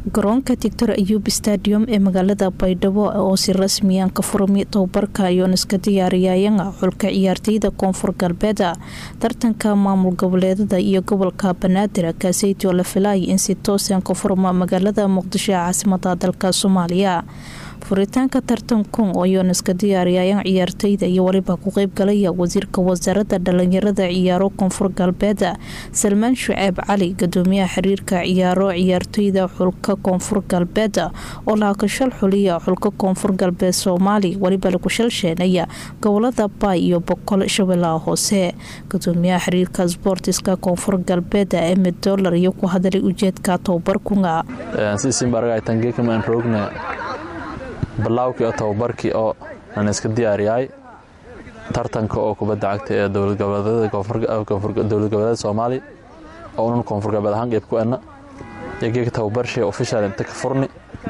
garoonka doctor ayuub stadium ee magaalada baydhabo oo si rasmiyan ka furmi tababarka ayoon iska diyaariyayanga xulka ciyaarteyda koonfur galbeeda tartanka maamul goboleedada iyo gobolka banaadir kaaseytoo la filaaya in si toosan ka furma magaalada muqdisho ee caasimada dalka soomaaliya furitaanka tartankun ayoon iska diyaariyayan ciyaarteyda iyo weliba ku qeybgalaya wasiirka wasaaradda dhalinyarada ciyaaro koonfur galbeeda salmaan shuceeb cali gudoomiyaha xiriirka ciyaaro ciyaarteyda xulka koonfur galbeeda oo laakashal xuliya xulka koonfur galbeed soomaali weliba lagu shalsheenaya gobolada baay iyo boqol shabeellaha hoose gudoomiyaha xiriirka sboortiska koonfur galbeeda emed dolar iyo ku hadalay ujeedka tababarkunga bilaawkii oo tababarkii oo aan iska diyaariyahay tartanka oo kubadda cagta ee dowlad goboleeda soomaaliya oo unan koonfur galbeed ahaan qeyb ku enna iyo geega tababarshii official inta ka furni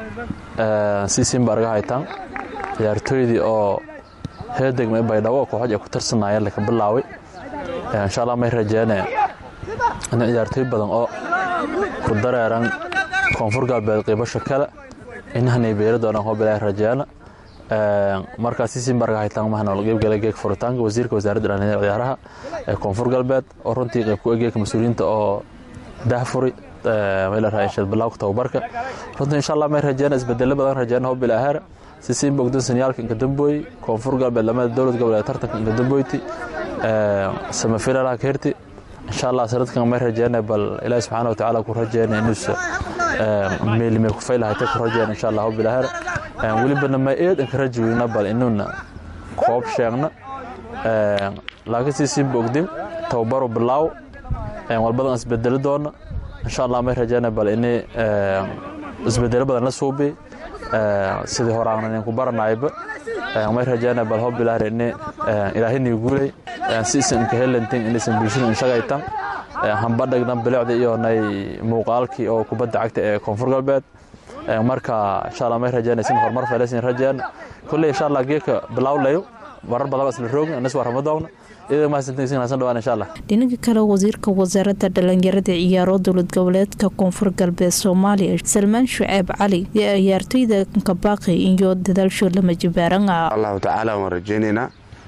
siisiin baa arga haytaan ciyaartooydii oo heedegma baydhabo oo kooxood ay ku tirsanayeen laka bilaaway insha allah may rajeene in ciyaartooy badan oo ku dareeran koonfur galbeed qeybasho kale inahanay beeri doonaan hoo bilaahi rajeena markaa siisiin barga haytaan mahana qeybgala geeg furitaanka wasiirka wasaaradda dhalinyarada ciyaaraha ee koonfur galbeed oo runtii qeyb ku egeeka mas-uuliyiinta oo daahfuri meelaraashad bilaawka tababarka runtii insha allah may rajeena isbedelo badan rajeena hoo bilaaheera siisiin bogdan saniyaalka inka dambooyi koonfur galbeed lamada dowlad goboleed tartanka inka damboyti samafilaalaha ka hirti insha allah sanadkan may rajeena bal ilaahi subxaana wa tacaala ku rajeena inuusa meelime ku faylahayta ku rajeen insha allah bilaahar welibana ma eed inka rajoweyna bal inuuna koob sheegna laakiin siisiin bogdim tababaru bilaaw walbadan isbedeli doona insha allah may rajeena bal ini isbedelo badan la suubi sidii horaana nin ku baranayba may rajeena bal hoo bilaahar ini ilaahini guulay siisan inka helantin inaysan bulshada inshagaytan hambadhagna bilicda iyo nay muuqaalkii oo kubadda cagta ee koonfur galbeed marka insha allah may rajeynaysin horumar faylaysin rajeen kulley insha allah geeka bilawlayo warar badan isla roogna anas waa ramadowna iyadoo mahadsantaysina hasan dhawaan insha allah dhinaca kale wasiirka wasaaradda dhalinyarada ciyaaro dowlad goboleedka koonfur galbeed soomaaliya salmaan shuceeb cali iyo ciyaartooyda kabaaqi iyo dadaalsho lama jibaaranga allahu tacaala waan rajeynaynaa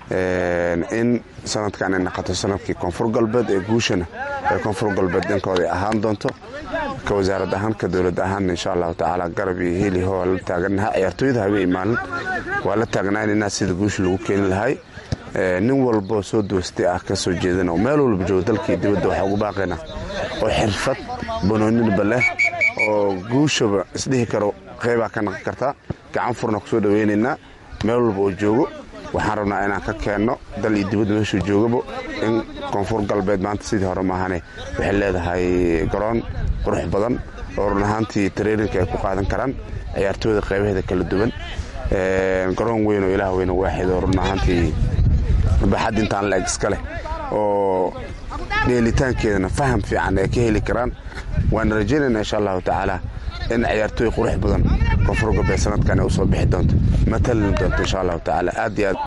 in sanadkan ay naqoto sanadkii koonfur galbeed ee guushana ee koonfur galbeed dhankooda ay ahaan doonto ka wasaarad ahaan ka dowlad ahaan insha allahu tacaala garab iyo heli ho la taaganaha ciyaartooyda habeen maalin waa la taagnaanaynaa sida guusha lagu keeni lahay nin walboo soo doostay ah ka soo jeedana oo meel walba joogo dalkii dibadda waxaa ugu baaqaynaa oo xirfad banooninba leh oo guushaba isdhihi karo qeybaa ka naqon kartaa gacan furna kusoo dhaweynaynaa meel walba oo joogo waxaan rabnaa inaan ka keenno dal iyo dibadda meeshuu joogaba in koonfur galbeed maanta sidii hore maahane waxay leedahay garoon qurux badan oo run ahaantii tareeninka ay ku qaadan karaan ciyaartooyda qaybaheeda kala duwan garoon weyn oo ilaah weyn oo waaxid oo run ahaantii baxad intaan la-eg iska leh oo dheelitaankeedana faham fiican ay ka heli karaan waana rajaynayna insha allahu tacaala in ciyaartooy qurux badan koonfur galbeed sanadkan ay u soo bixi doonto matalin doonto insha allahu tacaala aad iyo aad